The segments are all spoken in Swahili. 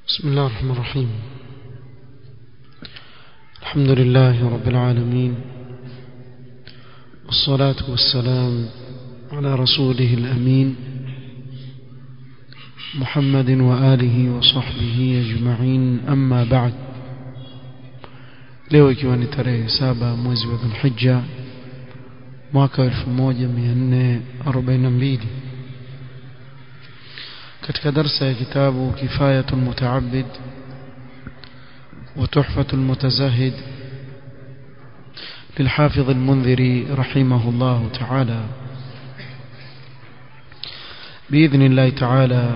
بسم الله الرحمن الرحيم الحمد لله رب العالمين والصلاة والسلام على رسوله الأمين محمد وآله وصحبه أجمعين أما بعد leo ikiwa ni tarehe saba mwezi wa dhulhijja mwaka 1442 katika darsa ya kitabu kifayatu lmutaabid وتحفة المتزاهد للحافظ المنذري رحمه الله تعالى بإذن الله تعالى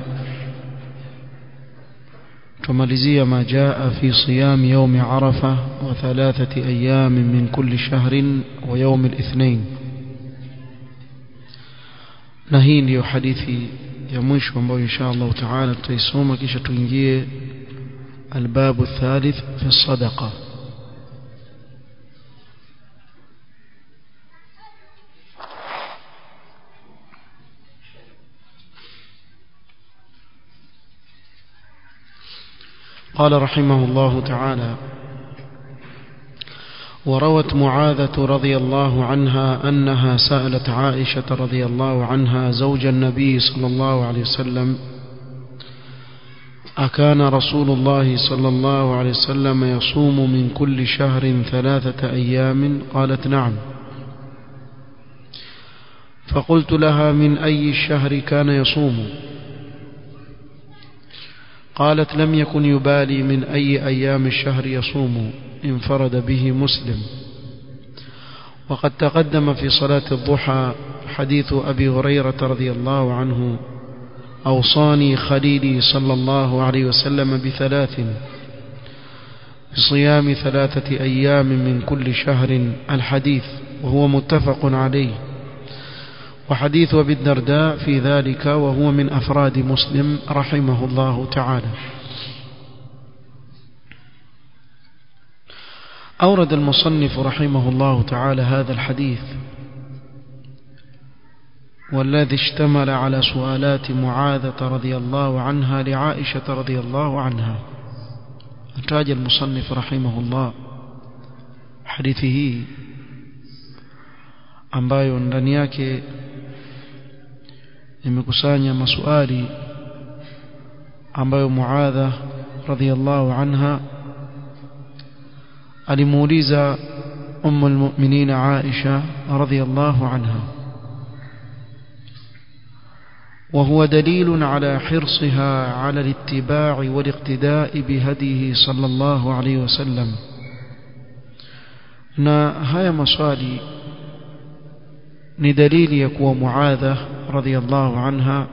تماليزية ما جاء في صيام يوم عرفة وثلاثة أيام من كل شهر ويوم الاثنين نهين يو حديثي ya mwisho ambayo insha Allah taala tutaisoma kisha tuingie الباب الثالث في الصدقة قال رحمه الله تعالى وروت معاذة رضي الله عنها أنها سألت عائشة رضي الله عنها زوج النبي صلى الله عليه وسلم أكان رسول الله صلى الله عليه وسلم يصوم من كل شهر ثلاثة أيام قالت نعم فقلت لها من أي الشهر كان يصوم قالت لم يكن يبالي من أي أيام الشهر يصوم انفرد به مسلم وقد تقدم في صلاة الضحى حديث أبي هريرة رضي الله عنه أوصاني خليلي صلى الله عليه وسلم بثلاث بصيام ثلاثة أيام من كل شهر الحديث وهو متفق عليه وحديث أبي الدرداء في ذلك وهو من أفراد مسلم رحمه الله تعالى أورد المصنف رحمه الله تعالى هذا الحديث والذي اشتمل على سؤالات معاذة رضي الله عنها لعائشة رضي الله عنها أتاج المصنف رحمه الله حديثه ambayo ndani yake imekusanya maswali ambayo Muadha radhiallahu anha alimuuliza ummu almu'minin Aisha radhiallahu anha وهو دليل على حرصها على الاتباع والاقتداء بهديه صلى الله عليه وسلم na haya maswali ni dalili ya kuwa Muadha radhiallahu anha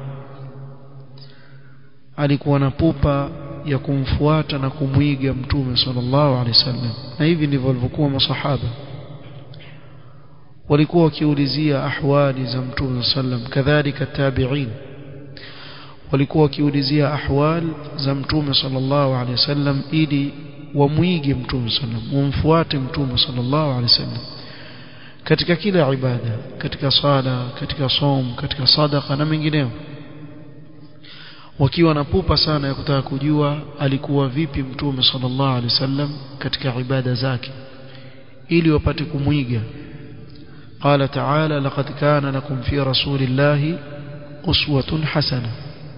alikuwa na pupa ya kumfuata na kumwiga mtume sallallahu alaihi wasallam na hivi ndivyo walivyokuwa masahaba walikuwa wakiulizia ahwali za mtume sallam kadhalika tabi'in walikuwa wakiulizia ahwal za mtume sallallahu alaihi wasallam ili wamwige mtume sallam wamfuate mtume sallallahu alaihi wasallam katika kila ibada katika sala katika som katika sadaka na mengineo wakiwa na pupa sana ya kutaka kujua alikuwa vipi mtume sallallahu alaihi wasallam katika ibada zake ili wapate kumwiga قال تعالى لقد كان لكم في رسول الله أسوة حسنة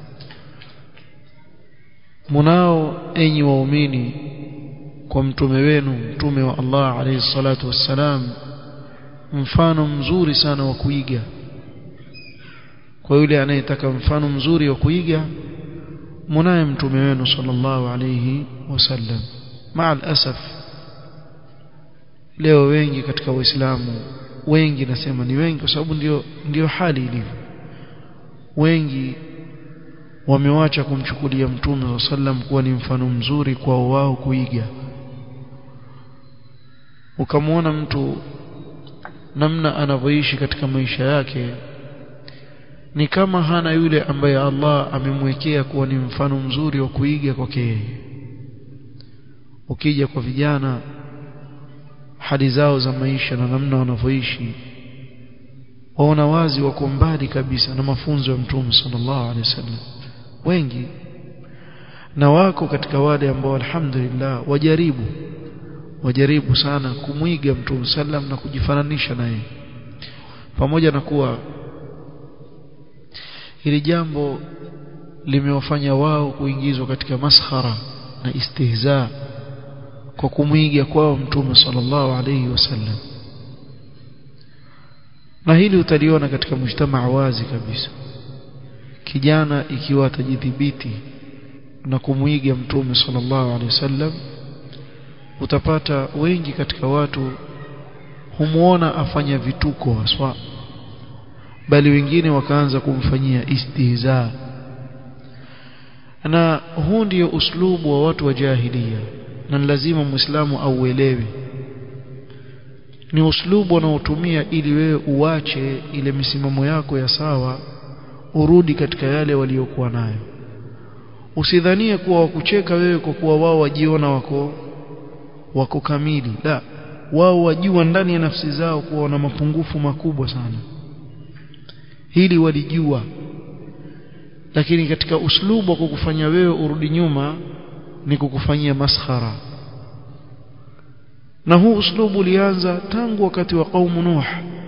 مناو أي waumini kwa mtume wenu mtume wa Allah alayhi salatu wassalam mfano mzuri sana wa kuiga kwa yule anayetaka mfano mzuri wa kuiga munaye mtume wenu sallallahu alayhi wasallam maal asaf leo wengi katika waislamu wengi nasema ni wengi kwa sababu ndio ndio hali ilivyo wengi wamewacha kumchukulia mtume wa sallam kuwa ni mfano mzuri kwa wao kuiga ukamwona mtu namna anavyoishi katika maisha yake ni kama hana yule ambaye Allah amemwekea kuwa ni mfano mzuri wa kuiga kwake yeye ukija kwa vijana hali zao za maisha na namna wanavyoishi waona wazi wako mbali kabisa na mafunzo ya mtume sallallahu alaihi wasallam wengi na wako katika wale ambao alhamdulillah wajaribu wajaribu sana kumwiga mtume sallam na kujifananisha naye pamoja na kuwa hili jambo limewafanya wao kuingizwa katika maskhara na istihza kwa kumwiga kwao mtume sallallahu alayhi wasallam na hili utaliona katika mujtamaa wazi kabisa kijana ikiwa atajidhibiti na kumwiga mtume sallallahu alaihi wasallam utapata wengi katika watu humuona afanya vituko haswa bali wengine wakaanza kumfanyia istihza na huu ndio uslubu wa watu wa jahilia na lazima muislamu auelewe ni uslubu wanaotumia ili wewe uache ile misimamo yako ya sawa urudi katika yale waliokuwa nayo usidhanie kuwa wakucheka wewe kwa kuwa wao wajiona wako wako kamili la wao wajua ndani ya nafsi zao kuwa wana mapungufu makubwa sana hili walijua lakini katika uslubu wa kukufanya wewe urudi nyuma ni kukufanyia maskhara na huu uslubu ulianza tangu wakati wa kaumu Nuh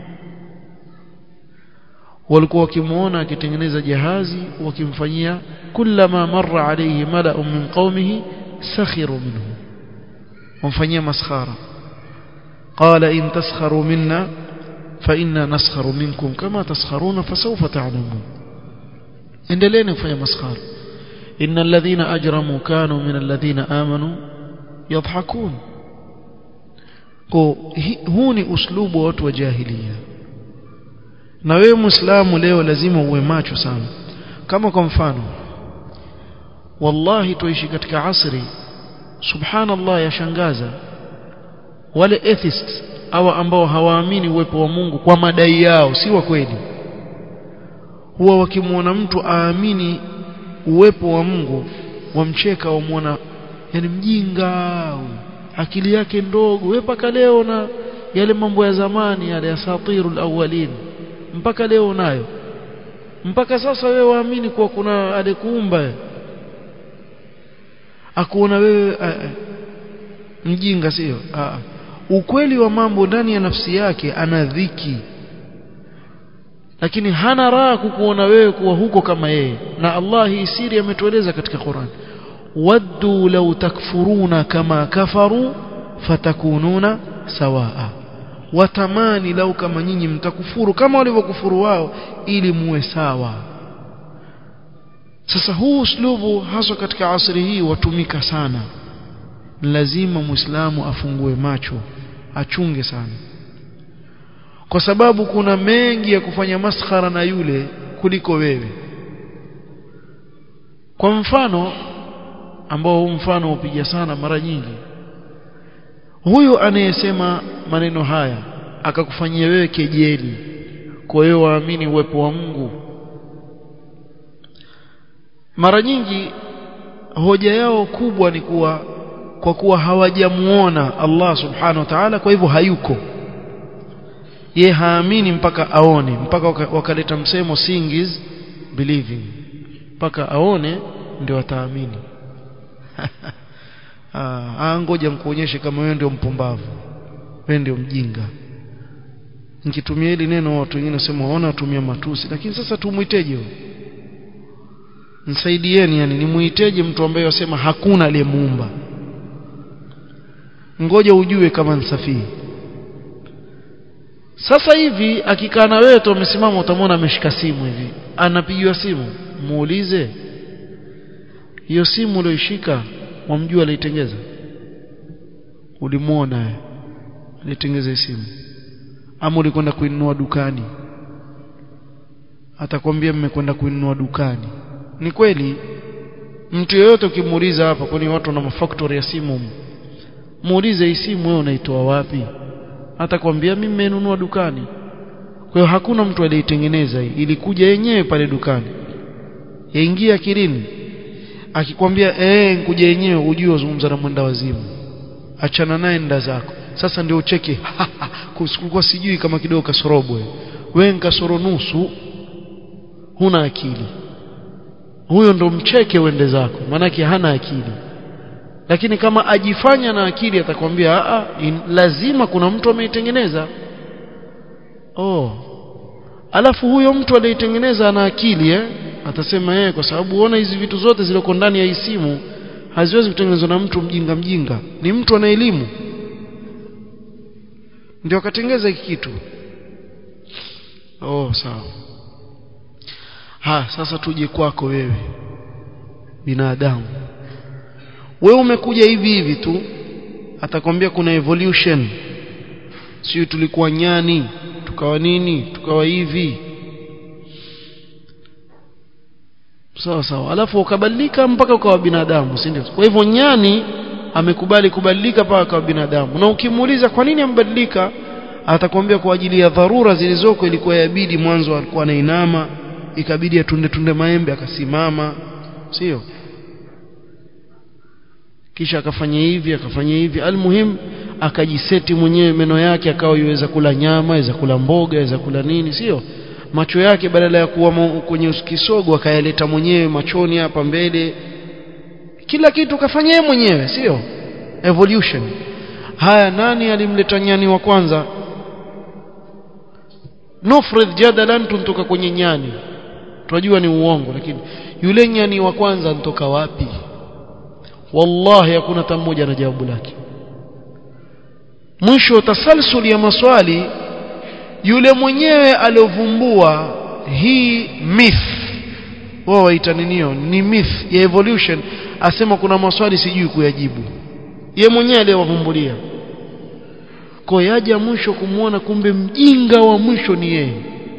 walikuwa wakimuona akitengeneza jahazi wakimfanyia kullama marra alayhi mala'un min qaumihi sakhiru minhu wamfanyia maskhara qala in taskharu minna fa inna naskharu minkum kama taskharuna fasawfa ta'lamun endeleeni kufanya maskhara inna alladhina ajramu kanu min alladhina amanu yadhhakun huu ni uslubu wa watu wa jahiliya na wewe muislamu leo lazima uwe macho sana kama kwa mfano wallahi tuishi katika asri subhanallah yashangaza wale atheists au ambao hawaamini uwepo wa Mungu kwa madai yao si wa kweli huwa wakimwona mtu aamini uwepo wa Mungu wamcheka wamwona yani mjinga akili yake ndogo wewe mpaka leo na yale mambo ya zamani yale ya satirul awwalin mpaka leo nayo mpaka sasa wewe waamini kuwa kuna alikuumba akuona wewe a, a, mjinga sio ukweli wa mambo ndani ya nafsi yake ana dhiki lakini hana raha kukuona wewe kuwa huko kama yeye na Allah hii siri ametueleza katika Qur'an waddu law takfuruna kama kafaru fatakununa sawaa watamani lau kama nyinyi mtakufuru kama walivyokufuru wao ili muwe sawa sasa huu uslubu haswa katika asri hii watumika sana lazima muislamu afungue macho achunge sana kwa sababu kuna mengi ya kufanya maskhara na yule kuliko wewe kwa mfano ambao huu mfano upiga sana mara nyingi huyu anayesema maneno haya akakufanyia wewe kejeli kwa hiyo waamini uwepo wa Mungu mara nyingi hoja yao kubwa ni kuwa kwa kuwa hawajamuona Allah subhanahu wa ta'ala kwa hivyo hayuko ye haamini mpaka aone mpaka wakaleta msemo seeing is believing mpaka aone ndio ataamini ah ngoja nikuonyeshe kama wewe ndio mpumbavu wewe ndio mjinga nikitumia hili neno watu wengine wasema waona watumia matusi lakini sasa tumuiteje msaidieni yani nimuiteje mtu ambaye wasema hakuna aliyemuumba ngoja ujue kama nsafii sasa hivi akikaa na wewe tu amesimama utamwona ameshika simu hivi anapigiwa simu muulize hiyo simu uliyoishika wamjua aliitengeza ulimuona alitengeza simu ama ulikwenda kuinunua dukani atakwambia mmekwenda kuinunua dukani ni kweli mtu yeyote ukimuuliza hapa kwani watu wana mafactory ya simu muulize hii simu wewe unaitoa wapi atakwambia mimi nimenunua dukani kwa hiyo hakuna mtu aliyetengeneza hii ilikuja yenyewe pale dukani yaingia akilini akikwambia eh nkuja yenyewe ujue uzungumza na mwenda wazimu achana naye nda zako sasa ndio ucheke kulikuwa sijui kama kidogo kasorobwe wewe nkasoro nusu huna akili huyo ndo mcheke uende zako maanake hana akili lakini kama ajifanya na akili atakwambia a lazima kuna mtu ameitengeneza oh alafu huyo mtu aliyetengeneza ana akili eh atasema yeye kwa sababu uona hizi vitu zote zilizoko ndani ya hii simu haziwezi kutengenezwa na mtu mjinga mjinga ni mtu ana elimu ndio akatengeza hiki kitu oh sawa ha sasa tuje kwako wewe binadamu wewe umekuja hivi hivi tu atakwambia kuna evolution sio tulikuwa nyani tukawa nini tukawa hivi sawa sawa alafu ukabadilika mpaka ukawa binadamu si ndio kwa hivyo nyani amekubali kubadilika mpaka akawa binadamu na ukimuuliza kwa nini ambadilika atakwambia kwa ajili ya dharura zilizoko ilikuwa yabidi mwanzo alikuwa anainama ikabidi atunde tunde maembe akasimama sio kisha akafanya hivi akafanya hivi almuhim akajiseti mwenyewe meno yake akawa iweza kula nyama iweza kula mboga iweza kula nini sio macho yake badala ya kuwa kwenye kisogo akayaleta mwenyewe machoni hapa mbele kila kitu kafanya yeye mwenyewe sio evolution haya nani alimleta nyani wa kwanza nufrid jadalan tuntoka kwenye nyani tunajua ni uongo lakini yule nyani wa kwanza ntoka wapi wallahi hakuna hata mmoja na jawabu lake mwisho tasalsul ya maswali yule mwenyewe aliovumbua hii myth wao waita ninio ni myth ya evolution asema kuna maswali sijui kuyajibu ye mwenyewe aliyowavumbulia kwa yaja mwisho kumwona kumbe mjinga wa mwisho ni yeye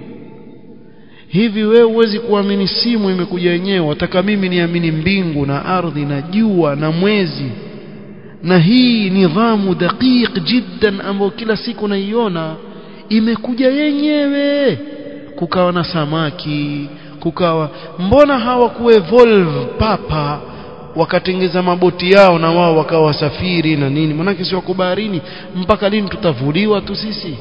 hivi wewe huwezi kuamini simu imekuja yenyewe wataka mimi niamini mbingu na ardhi na jua na mwezi na hii nidhamu daqiq jiddan ambayo kila siku naiona imekuja yenyewe kukawa na samaki kukawa mbona hawakuevolve papa wakatengeza maboti yao na wao wakawa wasafiri na nini manake si wako baharini mpaka lini tutavuliwa tu sisi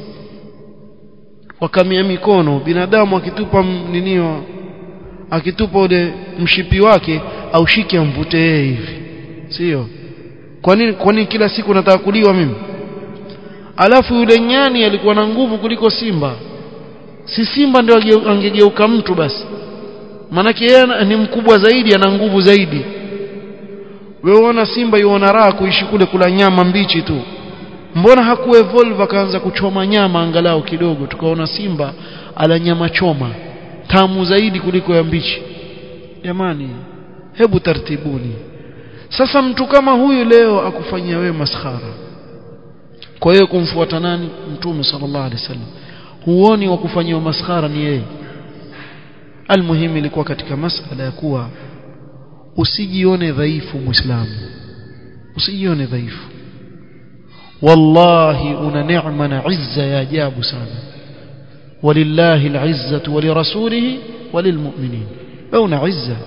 wakamia mikono binadamu akitupa ninio akitupa ule mshipi wake aushike amvute yeye hivi sio kwa nini kwa nini kila siku nataka kuliwa mimi alafu yule nyani alikuwa na nguvu kuliko simba si simba ndio angegeuka mtu basi maanake yeye ni mkubwa zaidi ana nguvu zaidi wewe uona simba yuona raha kuishi kule kula nyama mbichi tu mbona hakuevolve akaanza kuchoma nyama angalau kidogo tukaona simba ala nyama choma tamu zaidi kuliko ya mbichi jamani hebu tartibuni sasa mtu kama huyu leo akufanyia wewe maskhara kwa hiyo kumfuata nani mtume sallallahu alaihi wasallam huoni wa kufanyiwa maskhara ni yeye almuhimu ilikuwa katika masala ya kuwa usijione dhaifu muislamu usijione dhaifu wallahi una neema na izza ya ajabu sana walillahi alizzatu walirasulihi walilmu'minin wewe una izza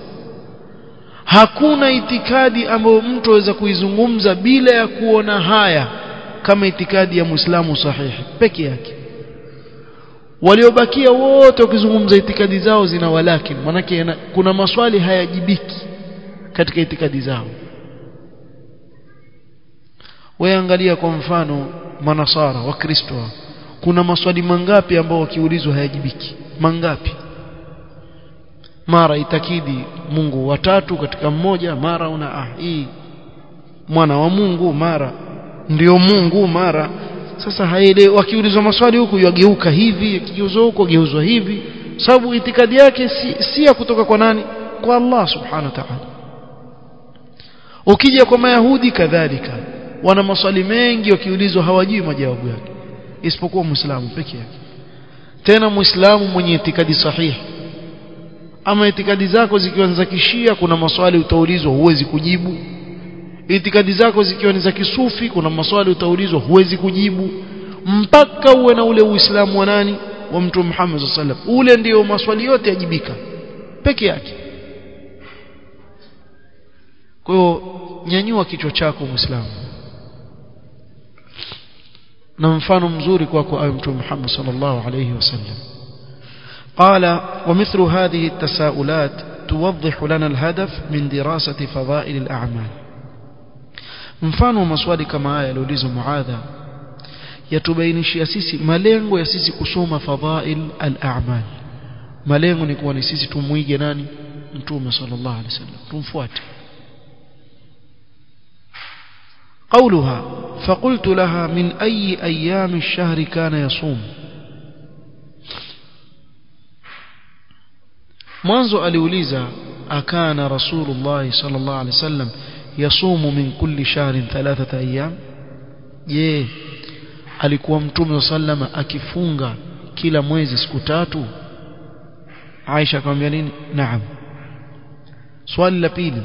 hakuna itikadi ambayo mtu aweza kuizungumza bila ya kuona haya kama itikadi ya muislamu sahihi peke yake waliobakia wote wakizungumza itikadi zao zina walakin manake kuna maswali hayajibiki katika itikadi zao wewe angalia kwa mfano manasara wakristo kuna maswali mangapi ambao wakiulizwa hayajibiki mangapi mara itakidi Mungu watatu katika mmoja mara una ah hii mwana wa Mungu mara ndio Mungu mara sasa haelewi wakiulizwa maswali huku yageuka hivi akigeuzwa huko geuzwa hivi sababu itikadi yake si, si ya kutoka kwa nani kwa Allah subhanahu wa ta'ala ukija kwa mayahudi kadhalika wana maswali mengi wakiulizwa hawajui majawabu yake isipokuwa muislamu peke yake tena muislamu mwenye itikadi sahihi ama itikadi zako zikiwa ni za kishia kuna maswali utaulizwa huwezi kujibu itikadi zako zikiwa ni za kisufi kuna maswali utaulizwa huwezi kujibu mpaka uwe na ule uislamu wa nani wa mtume Muhammad sallallahu alaihi wasallam ule ndio maswali yote yajibika peke yake kwa hiyo nyanyua kichwa chako muislamu na mfano mzuri kwako kwa mtume Muhammad sallallahu alaihi wasallam قال ومثل هذه التساؤلات توضح لنا الهدف من دراسة فضائل الأعمال mfano maswali kama haya yaliulizwa muadha yatubainishia sisi malengo ya sisi kusoma fadhail al-a'mal malengo ni kuwa ni sisi tumwige nani mtume sallallahu alaihi wasallam tumfuate قولها فقلت لها من أي أيام الشهر كان يصوم mwanzo aliuliza akana rasulullah sallallahu alaihi wasallam yasumu min kulli shahrin thalathata ayyam je alikuwa mtume sallama akifunga kila mwezi siku tatu Aisha akamwambia nini naam swali la pili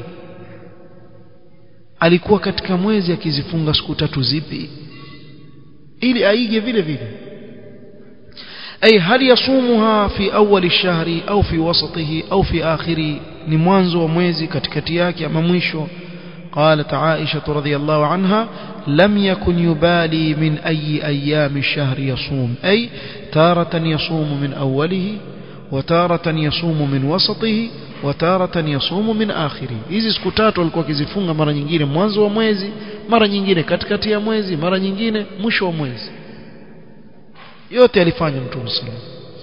alikuwa katika mwezi akizifunga siku tatu zipi ili aige vile vile أي هل يصومها في أول الشهر أو في وسطه أو في آخره لموانزو ومويزي كتكتياك أما مwisho قالت عائشة رضي الله عنها لم يكن يبالي من أي أيام الشهر يصوم أي تارة يصوم من أوله وتارة يصوم من وسطه وتارة يصوم من آخره hizi siku tatu alikuwa akizifunga mara nyingine mwanzo wa mwezi mara nyingine katikati ya mwezi mara nyingine mwisho wa mwezi yote alifanya mtume sallallahu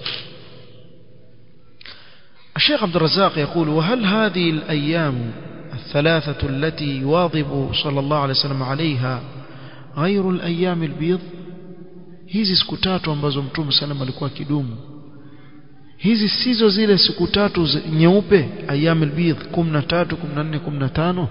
الشيخ عبد الرزاق يقول وهل هذه الأيام الثلاثة التي يواظب صلى الله عليه وسلم عليها غير الأيام البيض hizi siku tatu ambazo mtume sallam alikuwa kidumu hizi sizo zile siku tatu nyeupe ayyam albidh 13 14 15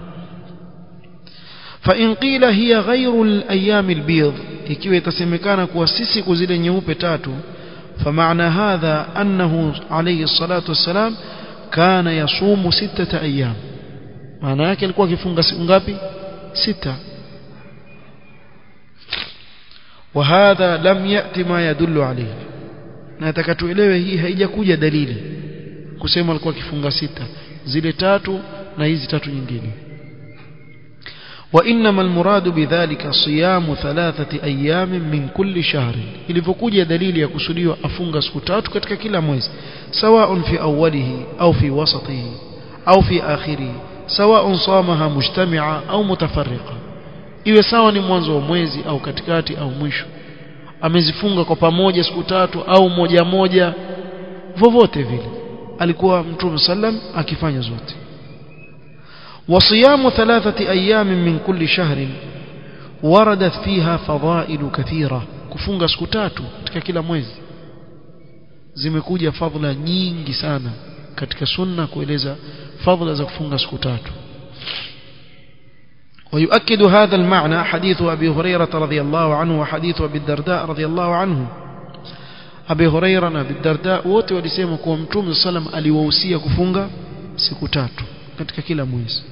fa in qila hiya ghayru al-ayyam al-bidh ikiwa itasemekana kuwa si siku zile nyeupe tatu فمعنى هذا أنه عليه الصلاة والسلام كان يصوم ستة أيام معنى yake alikuwa akifunga siku ngapi sita وهذا لم يأتي ما يدل عليه nataka tuelewe hii haijakuja dalili kusema alikuwa akifunga sita zile tatu na hizi tatu nyingine وإنما المراد بذلك صيام ثلاثة أيام من كل شهر ilivyokuja dalili ya kusudiwa afunga siku tatu katika kila mwezi سواء في أوله أو في وسطه أو في آخره سواء صامها مجتمعة أو متفرقة iwe sawa ni mwanzo wa mwezi au katikati au mwisho amezifunga kwa pamoja siku tatu au moja moja vovote vile alikuwa mtume sallam akifanya zote وصيام ثلاثة أيام من كل شهر وردت فيها فضائل كثيرة كفunga siku tatu katika kila mwezi zimekuja fadhila nyingi sana katika sunna kueleza fadhila za kufunga siku tatu ويؤكد هذا المعنى حديث أبي هريرة رضي الله عنه وحديث أبي الدرداء رضي الله عنه أبي هريرة na أبي الدرداء wote walisema kuwa Mtume sallam aliwahusia kufunga siku tatu katika kila mwezi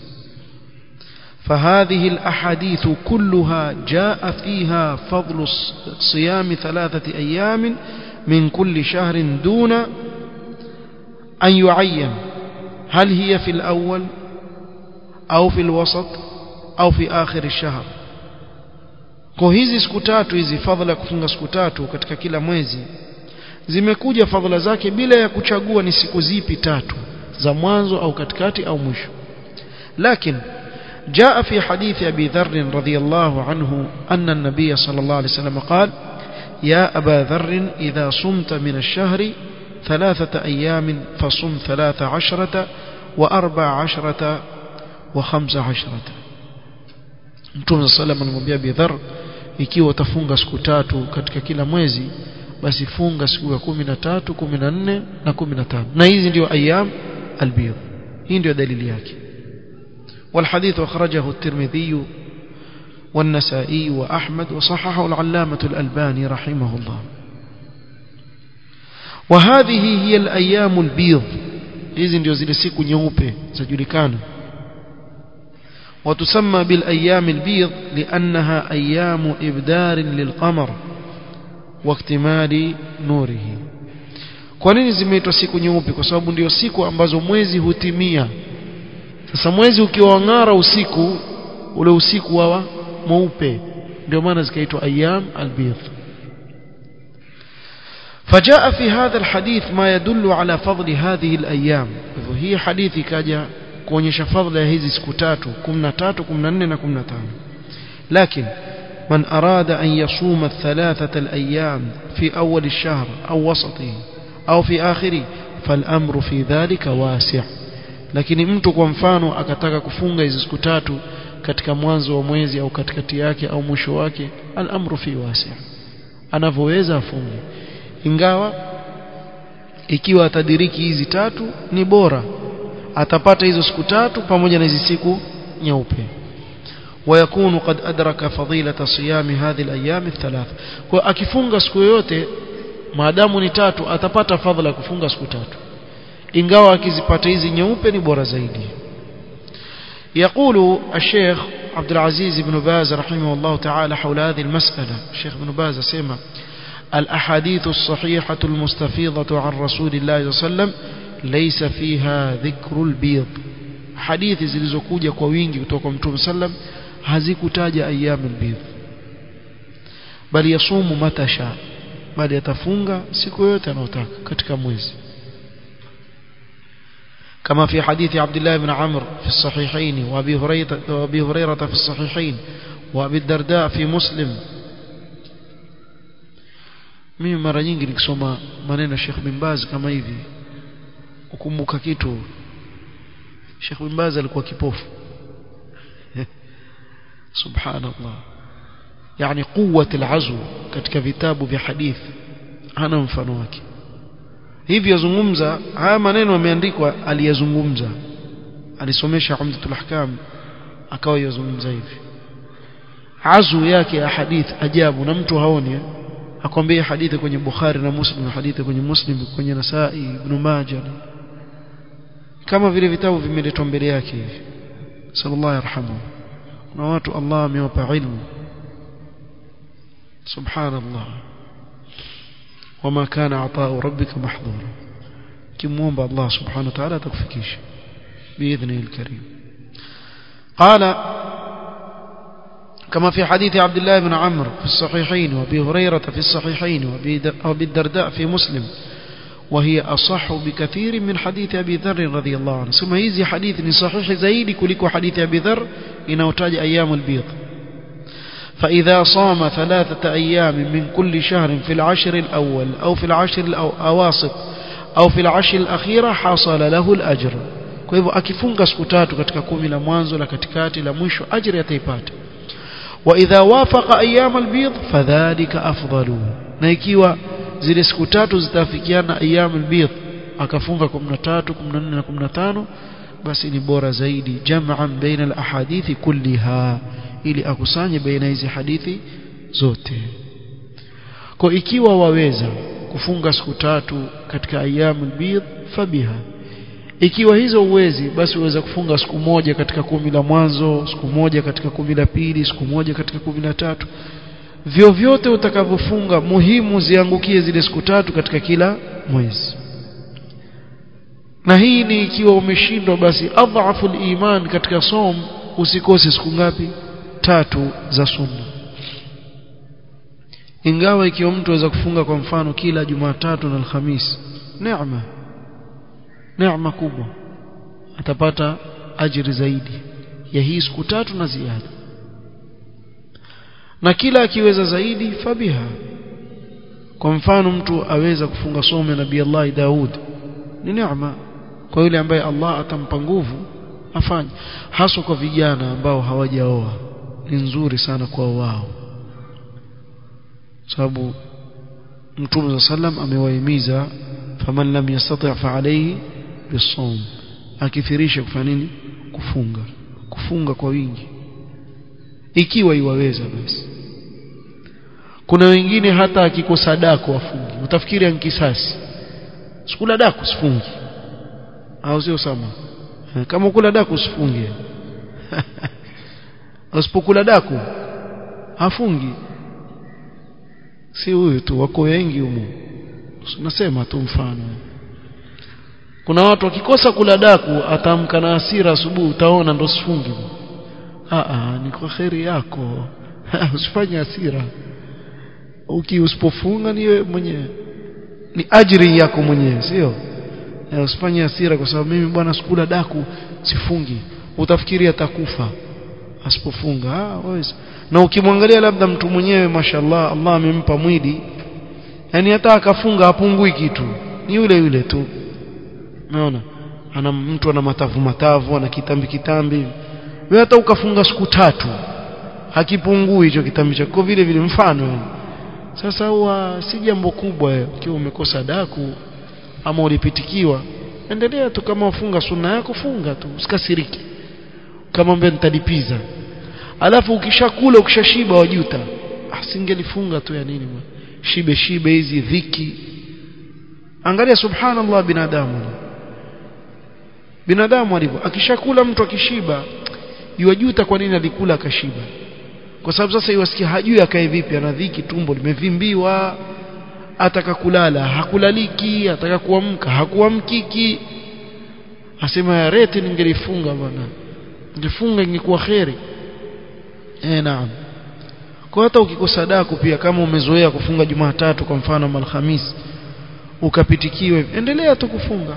فهذه الأحاديث كلها جاء فيها فضل صيام ثلاثة أيام من كل شهر دون أن يعين هل هي في الأول أو في الوسط أو في آخر الشهر kwa hizi siku tatu hizi fadhila kufunga siku tatu katika kila mwezi zimekuja fadhila zake bila ya kuchagua ni siku zipi tatu za mwanzo au katikati au mwisho lakini جاء في حديث أبي ذر رضي الله عنه أن النبي صلى الله عليه وسلم قال يا أبا ذر إذا صمت من الشهر ثلاثة أيام فصم ثلاث عشرة وأربع عشرة وخمس عشرة Mtume صلى الله عليه Abi Dharr ikiwa utafunga siku tatu katika kila mwezi basi funga siku ya 13 14 na 15 na hizi ndio ayyam albiyad hii ndio dalili yake والحديث أخرجه الترمذي والنسائي وأحمد وصححه العلامة الألباني رحمه الله وهذه هي الأيام البيض hizi ndio zile siku nyeupe zajulikana وتسمى بالأيام البيض لأنها أيام إبدار للقمر واكتمال نوره kwa nini zimeitwa siku nyeupe kwa sababu ndio siku ambazo mwezi hutimia sasa mwezi ukiwa ng'ara usiku ule usiku wawa mweupe ndio maana zikaitwa ayyam albidh فجاء في هذا الحديث ما يدل على فضل هذه الأيام هي حديث كاجا kuonyesha fadhila ya hizi siku tatu 13 14 na 15 لكن من أراد أن يصوم الثلاثة الأيام في أول الشهر أو وسطه أو في آخره فالأمر في ذلك واسع lakini mtu kwa mfano akataka kufunga hizi siku tatu katika mwanzo wa mwezi au katikati yake au mwisho wake al-amru fi wasi' anavyoweza afunge ingawa ikiwa atadiriki hizi tatu ni bora atapata hizo siku tatu pamoja na hizi siku nyeupe ويكون قد أدرك فضيلة صيام هذه الأيام الثلاث akifunga siku yote maadamu ni tatu atapata fadhila kufunga siku tatu ingawa akizipata hizi nyeupe ni bora zaidi يقول الشيخ عبد العزيز بن باز رحمه الله تعالى حول هذه المسألة الشيخ بن باز سيما الأحاديث الصحيحة المستفيضة عن رسول الله صلى الله عليه وسلم ليس فيها ذكر البيض حديث zilizokuja kwa wingi kutoka kwa Mtume sallam hazikutaja ayyam albidh bali yasumu matasha bali atafunga siku yote anayotaka katika mwezi كما في حديث عبد الله بن عمرو في الصحيحين وابي هريره وابي هريره في الصحيحين وابي الدرداء في مسلم mimi mara nyingi nikisoma maneno ya Sheikh bin Baz kama hivi ukumbuka kitu Sheikh bin Baz alikuwa kipofu subhanallah yani quwwat al'azw katika vitabu vya hadith hana mfano wake hivi yazungumza haya maneno yameandikwa aliyazungumza alisomesha umdatul ahkam akawa yazungumza hivi azu yake ya hadith ajabu na mtu haoni akwambia hadithi kwenye Bukhari na Muslim na hadithi kwenye Muslim kwenye Nasai Ibn Majah kama vile vitabu vimeletwa mbele yake hivi sallallahu yarhamu na watu Allah amewapa ilmu subhanallah wama kana ataa rabbika mahdhura kimuomba Allah subhanahu wa ta'ala atakufikisha باذنه الكريم قال كما في حديث عبد الله بن عمرو في الصحيحين وابي هريره في الصحيحين وابي الدرداء في مسلم وهي أصح بكثير من حديث أبي ذر رضي الله عنه ثم هذه حديث صحيح زيد كلك حديث أبي ذر إنوتاج أيام البيض فإذا صام ثلاثة أيام من كل شهر في العشر الأول أو في العشر الأواسط أو في العشر الأخيرة حصل له الأجر kwa hivyo akifunga siku tatu katika kumi la mwanzo la katikati la mwisho ajri ataipata wa idha wafaqa ayyam albid fadhalika afdalu na ikiwa zile siku tatu zitafikiana ayyam albid akafunga 13 14 na 15 basi ni bora zaidi jam'an baina alahadithi kulliha ili akusanye baina hizi hadithi zote kwa ikiwa waweza kufunga siku tatu katika ayyam albid fabiha ikiwa hizo uwezi basi uweza kufunga siku moja katika kumi la mwanzo siku moja katika kumi la pili siku moja katika kumi la tatu vyovyote utakavyofunga muhimu ziangukie zile siku tatu katika kila mwezi na hii ni ikiwa umeshindwa basi adhafu iman katika som usikose siku ngapi tatu za sunna ingawa ikiwa mtu aweza kufunga kwa mfano kila Jumatatu na Alhamisi neema neema kubwa atapata ajiri zaidi ya hii siku tatu na ziada na kila akiweza zaidi fabiha kwa mfano mtu aweza kufunga somo nabii Allah Daud ni neema kwa yule ambaye Allah atampa nguvu afanye haswa kwa vijana ambao hawajaoa ni nzuri sana kwa wao sababu Mtume sallam amewahimiza faman lam yastati' fa alayhi bisawm akithirisha kufanya nini kufunga kufunga kwa wingi ikiwa iwaweza basi kuna wengine hata akikosa dako afungi utafikiri ankisasi sikula dako sifungi au sio sama kama kula dako usifunge usipokula dako hafungi si huyu tu wako wengi humo nasema tu mfano kuna watu wakikosa kula daku atamka na hasira asubuhi utaona ndo sifungi a ni kwa kheri yako usifanye hasira uki usipofunga ni wewe mwenyewe ni ajri yako mwenyewe sio usifanye hasira kwa sababu mimi bwana sikula daku sifungi utafikiri atakufa asipofunga ah waweza na ukimwangalia labda mtu mwenyewe mashallah Allah amempa mwili yani hata akafunga hapungui kitu ni yule yule tu umeona ana mtu ana matavu matavu ana kitambi kitambi wewe hata ukafunga siku tatu hakipungui hicho kitambi chako vile vile mfano yani sasa huwa si jambo kubwa ukiwa umekosa daku ama ulipitikiwa endelea tu kama ufunga sunna yako funga tu usikasiriki kama mbele nitalipiza alafu ukishakula ukishashiba wajuta asingelifunga tu ya nini shibe shibe hizi dhiki angalia subhanallah binadamu binadamu alivyo akishakula mtu akishiba yuwajuta kwa nini alikula akashiba kwa sababu sasa iwasikia hajui akae vipi ana dhiki tumbo limevimbiwa ataka kulala hakulaliki ataka kuamka hakuamkiki asema ya rete ningelifunga bwana ningefunga ingekuwa kheri eh naam kwa hata ukikosa daku pia kama umezoea kufunga Jumatatu kwa mfano ama Alhamis ukapitikiwe endelea tu kufunga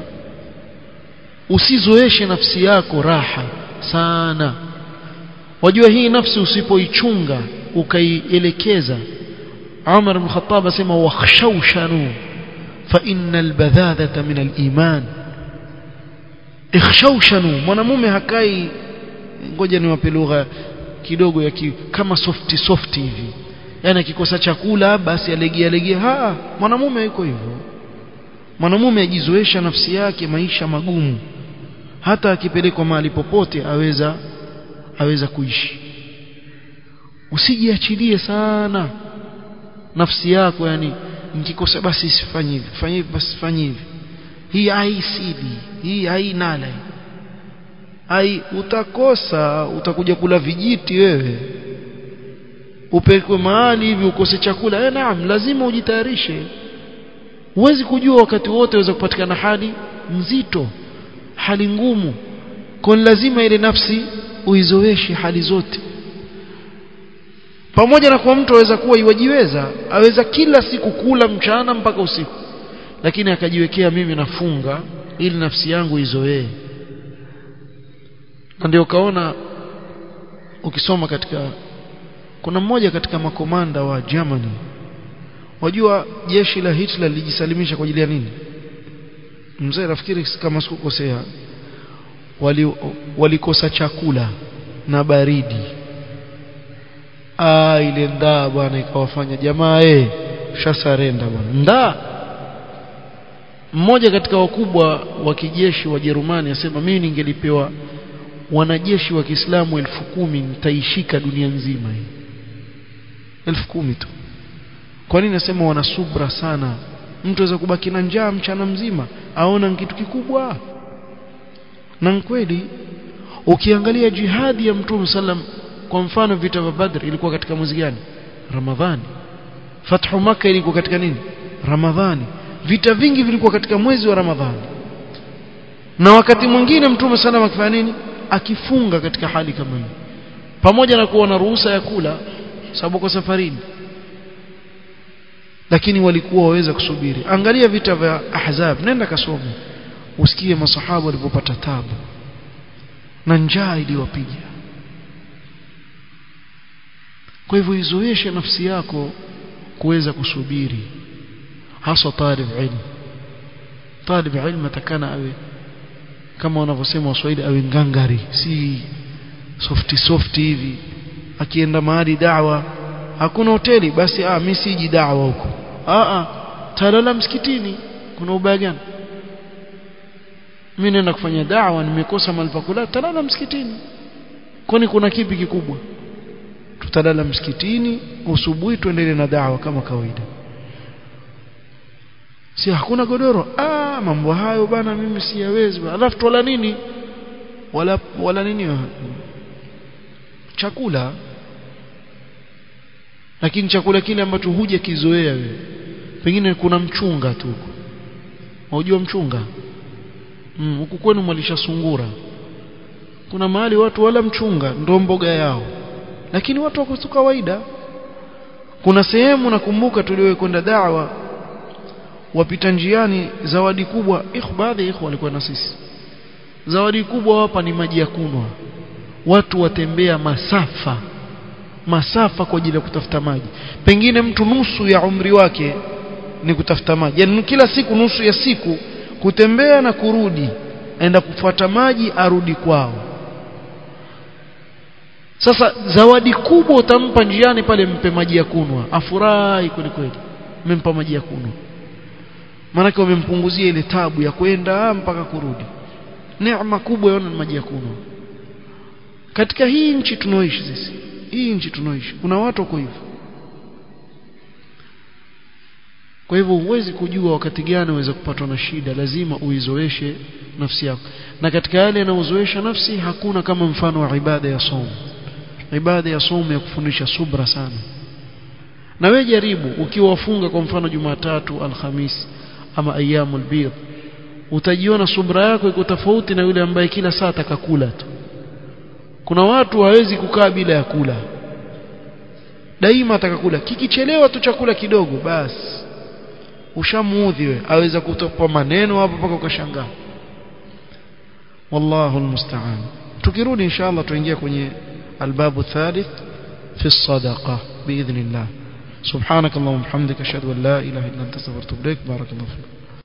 usizoeshe nafsi yako raha sana wajua hii nafsi usipoichunga ukaielekeza Umar ibn Khattab asema wakhshawshanu fa innal badhadhata min al-iman ikhshawshanu mwanamume hakai ngoja niwape lugha kidogo ya ki, kama softi softi hivi yani akikosa chakula basi alegea legea ha mwanamume yuko hivyo mwanamume ajizoesha nafsi yake maisha magumu hata akipelekwa mahali popote aweza aweza kuishi usijiachilie sana nafsi yako yani nikikosa basi sifanye hivi fanye hivi basi fanye hivi hii haisidi hii hainala ai utakosa utakuja kula vijiti wewe upelekwe mahali hivi ukose chakula eh naam lazima ujitayarishe huwezi kujua wakati wote waweza kupatikana hali nzito hali ngumu kwa lazima ile nafsi uizoeshe hali zote pamoja na kwa mtu aweza kuwa iwajiweza aweza kila siku kula mchana mpaka usiku lakini akajiwekea mimi nafunga ili nafsi yangu izoee na ndio kaona ukisoma katika kuna mmoja katika makomanda wa Germany wajua jeshi la Hitler lilijisalimisha kwa ajili ya nini mzee nafikiri kama sikukosea wali walikosa chakula na baridi ah ile ndaa bwana ikawafanya jamaa eh shasarenda bwana ndaa mmoja katika wakubwa wa kijeshi wa Jerumani asema mimi ningelipewa wanajeshi wa Kiislamu elfu kumi nitaishika dunia nzima hii elfu kumi tu kwa nini nasema wana subra sana mtu aweza kubaki na njaa mchana mzima aona ni kitu kikubwa na kweli ukiangalia jihadi ya mtume sallam kwa mfano vita vya Badr ilikuwa katika mwezi gani Ramadhani Fathu Makkah ilikuwa katika nini Ramadhani vita vingi vilikuwa katika mwezi wa Ramadhani na wakati mwingine mtume sallam akifanya nini akifunga katika hali kama hii pamoja na kuwa na ruhusa ya kula sababu kwa safarini lakini walikuwa waweza kusubiri angalia vita vya ahzab nenda kasome usikie masahaba walipopata tabu na njaa iliwapiga kwa hivyo izoeshe nafsi yako kuweza kusubiri hasa talib ilm talib ilm atakana awe kama wanavyosema waswahili awe ngangari si softi softi hivi akienda mahali da'wa hakuna hoteli basi ah mimi siji da'wa huko ah ah talala msikitini kuna ubaya gani mimi nenda kufanya da'wa nimekosa mahali pa kulala talala msikitini kwani kuna kipi kikubwa tutalala msikitini usubuhi tuendelee na da'wa kama kawaida si hakuna godoro ah mambo hayo bana mimi siyawezi alafu twala nini wala wala nini chakula lakini chakula kile ambacho huja kizoea wewe pengine kuna mchunga tu huko unajua mchunga mm, huku kwenu mwalisha sungura kuna mahali watu wala mchunga ndo mboga yao lakini watu wako kawaida kuna sehemu nakumbuka tuliwe kwenda dawa wapita njiani zawadi kubwa ikhu baadhi ya walikuwa na sisi zawadi kubwa hapa ni maji ya kunywa watu watembea masafa masafa kwa ajili ya kutafuta maji pengine mtu nusu ya umri wake ni kutafuta maji yani kila siku nusu ya siku kutembea na kurudi aenda kufuata maji arudi kwao sasa zawadi kubwa utampa njiani pale mpe maji ya kunwa afurahi kweli kweli mmempa maji ya kunwa maanake wamempunguzia ile tabu ya kwenda mpaka kurudi neema kubwa yaona ni maji ya kunwa katika hii nchi tunaoishi sisi hii nchi tunaoishi kuna watu wako hivyo kwa hivyo huwezi kujua wakati gani uweze kupatwa na shida lazima uizoeshe nafsi yako na katika yale yanayozoesha nafsi hakuna kama mfano wa ibada ya somo ibada ya somo ya kufundisha subra sana na wewe jaribu ukiwa wafunga kwa mfano Jumatatu Alhamis ama ayyamul bid utajiona subra yako iko tofauti na yule ambaye kila saa atakakula tu kuna watu hawezi kukaa bila ya kula daima atakakula kikichelewa tu chakula kidogo basi ushamuudhi wewe aweza kutopa maneno hapo mpaka ukashangaa wallahu almusta'an tukirudi inshallah tuingia kwenye albabu thalith fi الصدقه باذن الله سبحانك اللهم وبحمدك اشهد ان لا اله الا انت استغفرك واتوب اليك بارك الله فيك